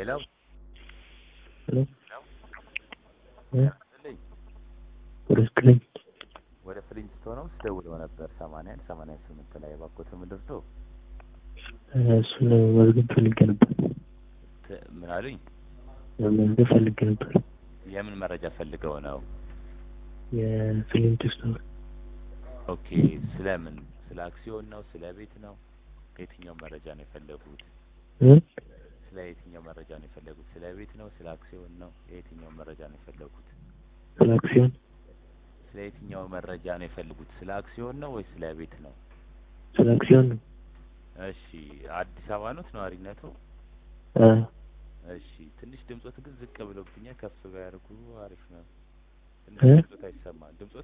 ሄሎ ሄሎ ስልኝ ወደ ስክሪን ወደ ፍሊንስቶን ነው ስደውለው ነበር ሰማንያ አንድ ሰማንያ ስምንት ላይ እባክዎት ምድርቶ እሱን መዝገብ ፈልጌ ነበር። ት- ምን አሉኝ? መዝገብ ፈልጌ ነበር። የምን መረጃ ፈልገው ነው? የፊሊንት ስቶር ኦኬ ስለምን? ስለ አክሲዮን ነው? ስለ ቤት ነው? ከየትኛው መረጃ ነው የፈለጉት? ስለ የትኛው መረጃ ነው የፈለጉት? ስለ ቤት ነው? ስለ አክሲዮን ነው? የየትኛው መረጃ ነው የፈለጉት? ስለ አክሲዮን ስለ የትኛው መረጃ ነው የፈለጉት? ስለ አክሲዮን ነው ወይ ስለ ቤት ነው? ስለ አክሲዮን ነው። እሺ አዲስ አበባ ነው ነዋሪነቱ? አ እሺ ትንሽ ድምጾት ግን ዝቅ ብሎብኛል። ከፍ ቢያደርጉ አሪፍ ነው። ትንሽ እ? ድምጾት አይሰማም። ድምጾት